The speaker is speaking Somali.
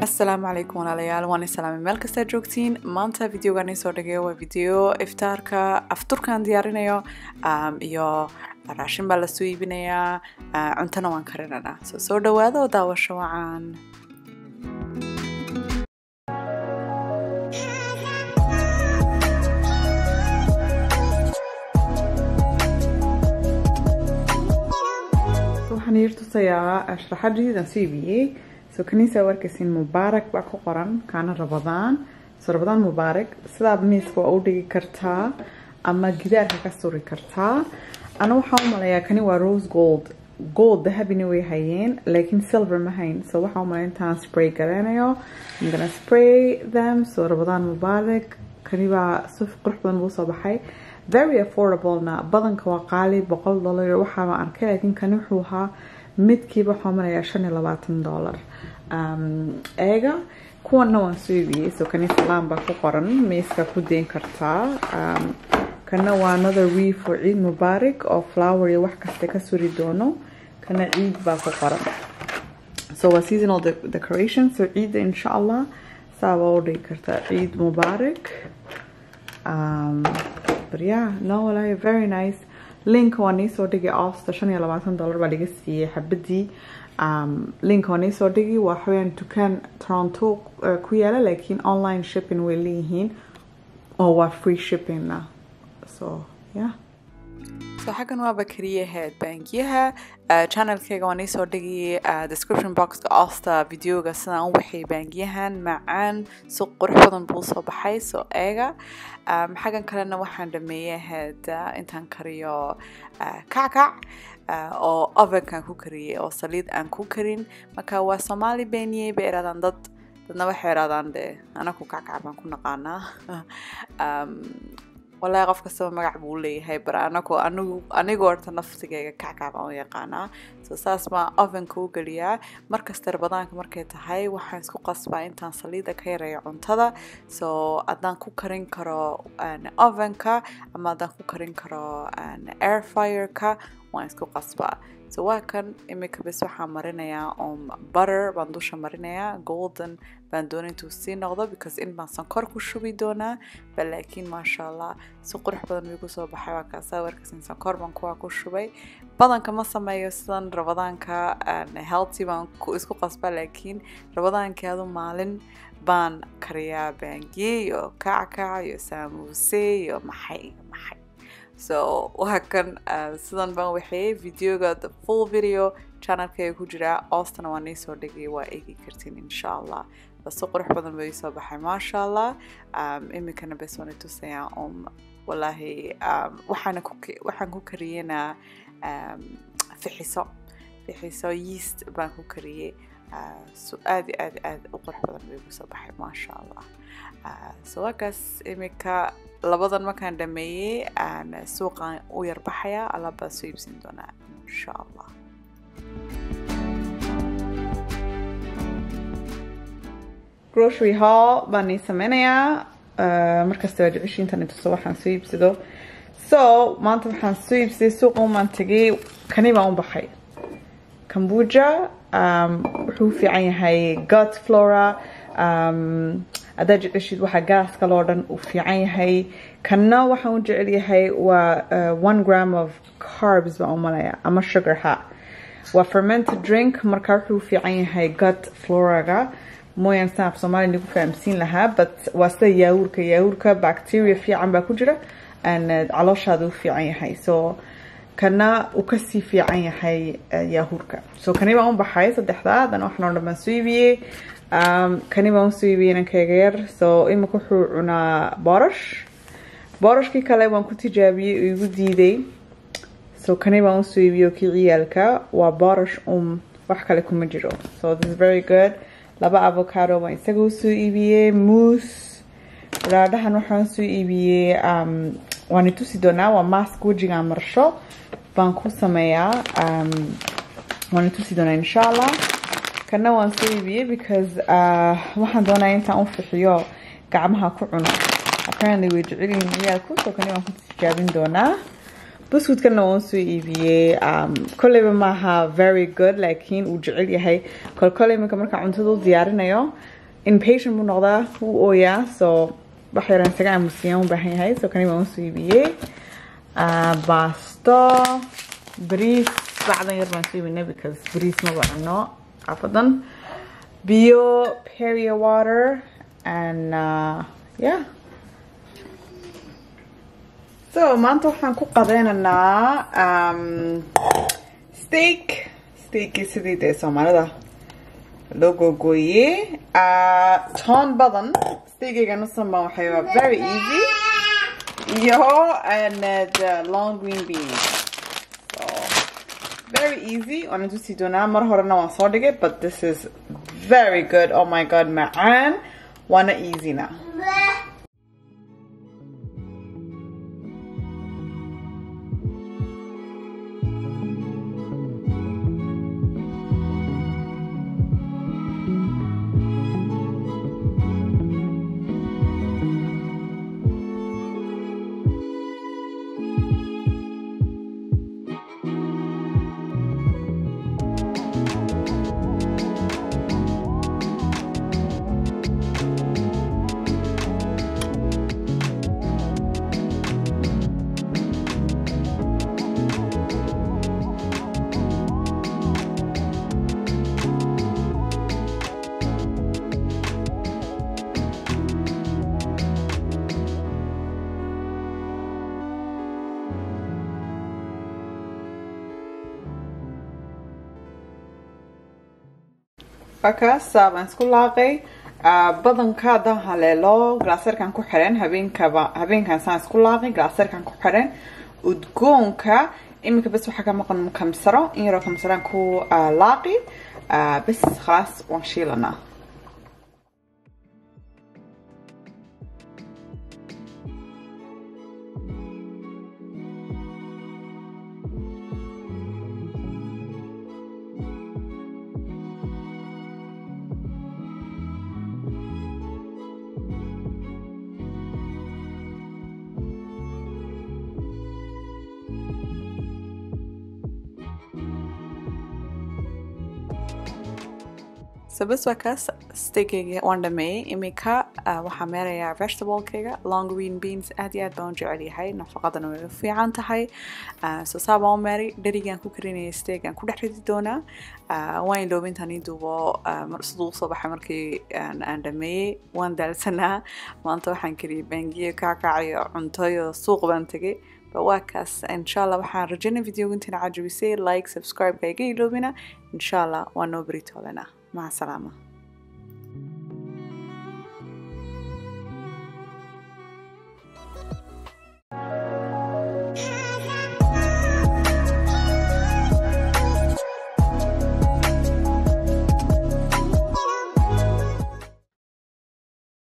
asalaamu calaykum walaalayaal waan islaamay meel kastaa joogtiin maanta videogan isoo dhigayo waa video iftaarka afturkaan diyaarinayo um, iyo raashin baa lasoo iibinayaa uh, cuntona waan karinanaa so soo dhawaada oo daawasho wacan waxaan yar tusayaa sharaxadiidan soo iibiyey so kaniisa warkaysin mubaarak baa ku qoran kaana rabadaan so rabadaan mubaarak sidaa miiska waa u dhigi kartaa ama gidaarka ka suri kartaa ana waxaan u malayaa kani waa rose gold gold dahabina way hayeen laakiin silver ma hayn so waxaan u malaya intaan spray garanayo I'm gonna spray them so rabadaan mubaarak kani baa si qurux badan buu soo baxay very affordable na badanka waa qaali boqol dollar waxaaba arkay laakiin kani wuxuu ahaa midkiiba waxaa marayaa shan iyo labaatan dollar eega kuwana waan soo iibiyey so kani salaan baa ku qoran miiska ku deyn kartaa kana waa another wee for ciid mubaarak oo flower iyo wax kasta ka suri doono kana ciid baa ku qoran so waa seasonal decoration so ciidda insha allah saaba u dhigi kartaa ciid mubaarak um, but yeah no walaahi very nice link waa niisoo dhigay osta shan iyo labaatan dollar baa laga siiyey xabadii um, link waa niisoo dhigi waa xaweyaan dukaan toronto uh, ku yaala laakiin online shipping way leeyihiin oo waa free shippingna so yeah so xaggan waaba keliyaheed bangiyaha channelkayga waan iisoo dhigi description boxka osta videoga sidaan u waxay bangiyahan macaan si qurux badan buu soo baxay soo eega xaggan kalena waxaan dhameeyey ahayd intaan kariyo kackac oo ovenkan ku kariyey oo saliid aan ku karin marka waa soomaali beeniyey bay iradaan dad dadna waxay iradaan de anaku kackac baan ku naqaanaa walahi qof kastaba magac buu leeyahay bar anagu anigu anigu horta naftigayga kackac baan u yaqaanaa so saas baan ovenka u geliyaa markasta rabadaanka markay tahay waxaan isku qasbaa intaan saliida ka yareeyo cuntada so haddaan ku karin karo ovenka ama haddaan ku karin karo air fireka waan isku qasbaa so waa kan imika bes waxaan marinayaa om butter baan dusha marinayaa golden baan doona intuu sii noqdo because in baan sankor ku shubi doonaa ba laakiin maasha allah si qurux badan bay kusoo baxay waa kaasaa warkasin sankor baan kuwaa ku shubay badanka ma sameeyo sidan rabadaanka healthy baan isku qasbaa laakiin rabadaankii adu maalin baan kariyaa baangiye iyo kackac iyo saamuse iyo maxay maxay so waa kan sidan baan waxeeyey videoga the full video channelkayga ku jiraa oostana waa niisoo dhigay waa eegi kartiin insha allah base qurux badan bay soo baxay maasha allah imikana bes waan itusayaa um walaahi waxaana ku waxaan ku kariyeynaa fixiso fixiso yeast baan ku kariyey so aad iyo aad aad u qurux badan bay kusoo baxay maasha allah so waakaas imika labadan markaan dhameeyey aan suuqan u yarbaxayaa alaab baan soo iibsan doonaa insha allah grocery hall baan ii sameynayaa markasta waa jeceshiin intaan intuso waxaan soo iibsado so maanta waxaan soo iibsaday suuqa umaan tegay kani baan u baxay kambuja wuxuu u fiican yahay gut flora haddaa jeceshid waxaa gaaska loo dhan uu fiican yahay kanna waxaan u jecel yahay waa one gram of carbs baan u malaya ama sugar ha waa fermented drink marka wuxuu u fiican yahay gut floraga mooyaan saan af soomaaliya nigu fahamsiin lahaa but waa sida yaawurka yaawurka bacteria fiican baa ku jira calooshaada u fiican yahay so kana uu kasii fiican yahay yaahurka so kani baan u baxay saddexdaa haddana waxaan oo dhan baan soo iibiyey kani baan usoo iibiyey inankayga yar so imika wuxuu cunaa boorash boorashkii kale waan ku tijaabiyey oo igu diiday so kani baan usoo iibiyey oo kii ciyaalka waa boorash um wax kale kuma jiro so this is very good laba avocado baan isaga usoo iibiyey moose raadhahan waxaan usoo iibiyey waan itusi doonaa waa mask wejigaan marsho baan ku sameeyaa waan itusi doonaa insha allah kana waan soo iibiyey because waxaan doonaya intaan u fixiyo gacmaha ku cuno apparently way jecelyihiin ciyaalku so kani waan ku tijaabin doonaa buskudkana waan soo iibiyey kolleyba maaha very good laakiin uu jecel yahay kolkole iminka markaa cuntada u diyaarinayo impatient buu noqdaa wuu ooyaa so wax yaran isaga aamusiyaan u baahan yahay so kani waan soo iibiyey baasto bariis bacdan yar baan soo iibinay because bariis maba cuno xaafadan biyo peria water and uh, yeah so maanta waxaan ku qadeynaynaa um, steak steakii sidii dee soomaalida loo googooyey uh, toon badan steakeyga nusan baan waxay waa very easy iyo and uh, long green beans so very easy waan intusii doonaa mar horena waan soo dhigay but this is very good oh my god macaan waana easyna markaas baan isku laaqay badanka haddaan haleelo glaserkan ku xiran habeenkaba habeenkan saan isku laaqay glaserkan ku xiran udgoonka iminka bes waxaa ka maqan kamsaro in yaroo kamsaraan ku laaqi bes khalaas waan shiilanaa so bes waa kaas steakeyga waan dhameeyey iminka waxaa meelayaa vegetablekeyga long green beans aad iyo aad baan u jecel yahay nafaqadana way u fiican tahay so saa baan u meeray dherigaan ku karinayay steak aan ku dhex ridi doonaa waan iloobay intaan ii duubo siduu usoo baxay markii aan dhameeyey waan daalsanaa maanta waxaan kariyay bangiyo kaakacayo cuntoyo suuq baan tegay waa kaas insha allah waxaan rajaynay videoga intina cajabisay like subscribe-ka iga iloobina insha allah waa noo beri toolena مع السلامه